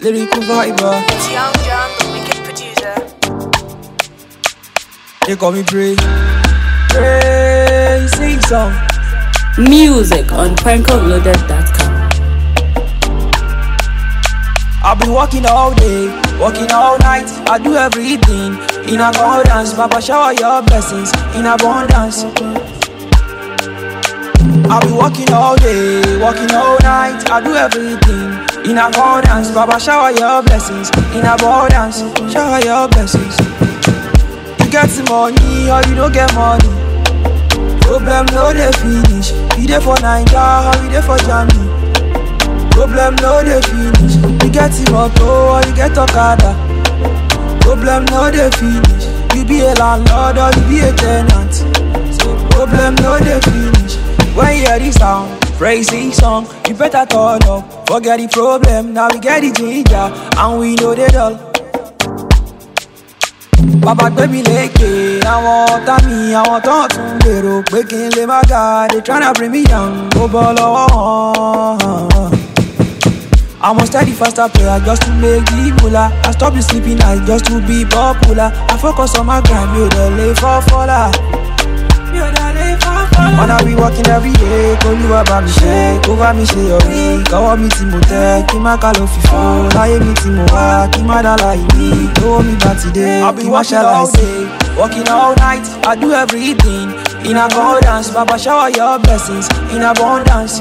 lyrical viber. It's Young John, the wicked producer. They call me Pray. Pray, sing song. Music on prankloaded.com. I've been working all day, working all night. I do everything in abundance. Papa, shower your blessings in abundance. I've been working all day, working all night. I do everything in abundance. Papa, shower your blessings in abundance. Shower your blessings. You get the money or you don't get money. Problem no dey finish. You dey for Naija or you dey for Germany. Problem no dey finish. You get the motor or you get Okada. Problem no dey finish. You be a landlord or you be a tenant. So problem no dey finish. When you hear this sound, praising song, you better turn up. Forget the problem, now we get the ginger and we know they dull. Bàbá gbé mi lékè, àwọn ọ̀tá mi, àwọn tó ń tún gbèrò pé kí n lè má ga. They tryna bring me down, ó bọ́ lọ́wọ́ wọn. I'm a steady faster player just to make the moolah. I stop the sleeping night just to be popular. I focus on my grind, mi ò dẹ̀ lè fọ́ fọ́lá. Mi ò dẹ̀ lè fọ́ fọ́lá. Ọ̀nà we working every day, k'Olúwa bá mi ṣe, kó bá mi ṣe yọrí. Kọ́wọ́ mi tí mo tẹ́, kí má ká ló fi fọ́. Láyé mi tí mo wá, kí má dá láì ní. Lówó mi bá ti dé, kí má ṣàlàyé. Working all night, I do everything in abundance. Baba shower your blessings in abundance.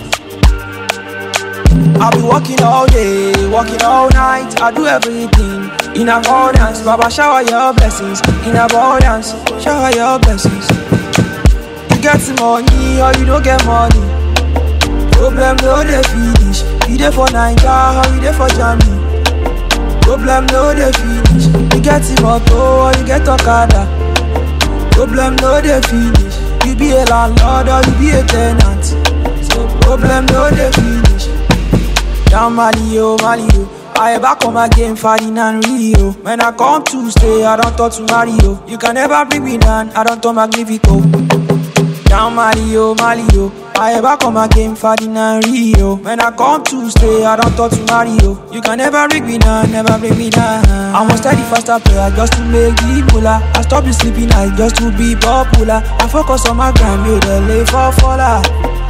I'll be working all day, working all night. I do everything in abundance. Baba, shower your blessings in abundance. Shower your blessings. You get the money or you don't get money. Problem no dey finish. You dey for Naija or you dey for Germany. Problem no dey finish. You get the motor or you get Okada. Problem no dey finish. You be a landlord or you be a tenant. So problem no dey finish. Down Mali, oh, Mali, oh. I back on my game, fighting and Rio. When I come to stay, I don't talk to Mario. You can never bring me down, I don't talk Magnifico. Down Mali, oh, Mali, oh. I back on my game, fighting and Rio. When I come to stay, I don't talk to Mario. You can never bring me down, never bring me down. I'm a steady faster player just to make the moolah. I stop the sleeping night just to be popular. I focus on my grind, you the lay for faller.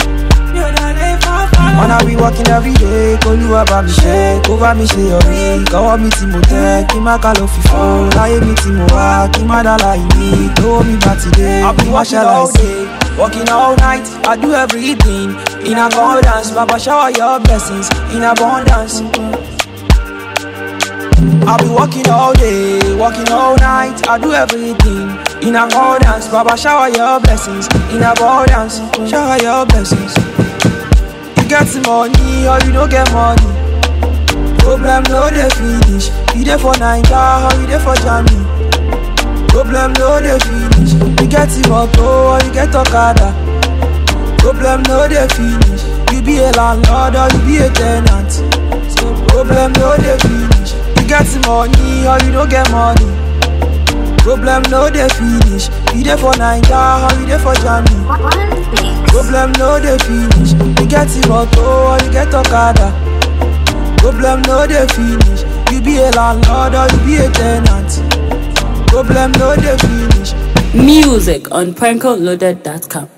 Wanna be working every day, k'Olúwa bá mi ṣe, kó bá mi ṣe yọrí. Kọ́wọ́ mi tí mo tẹ́, kí má ká ló fi fọ́. Láyé mi tí mo wá, kí má dá láì ní. Lówó mi bá ti dé, kí má ṣàlàyé. Working all night, I do everything in abundance. Baba shower your blessings in abundance. I'll be working all day, working all night. I do everything in abundance. Baba shower your blessings in abundance. Shower your blessings. You get the money or you don't get money. Problem no dey finish. You dey for Naija or you dey for Germany. Problem no dey finish. You get the motor or you get Okada. Problem no dey finish. You be a landlord or you be a tenant. So problem no dey finish. You get the money or you don't get money. Problem no dey finish. You dey for Naija or you dey for Germany. Problem no dey finish. You get the motor or you get Okada. Problem no dey finish. You be a landlord or you be a tenant. Problem no dey finish. Music on prankloaded.com.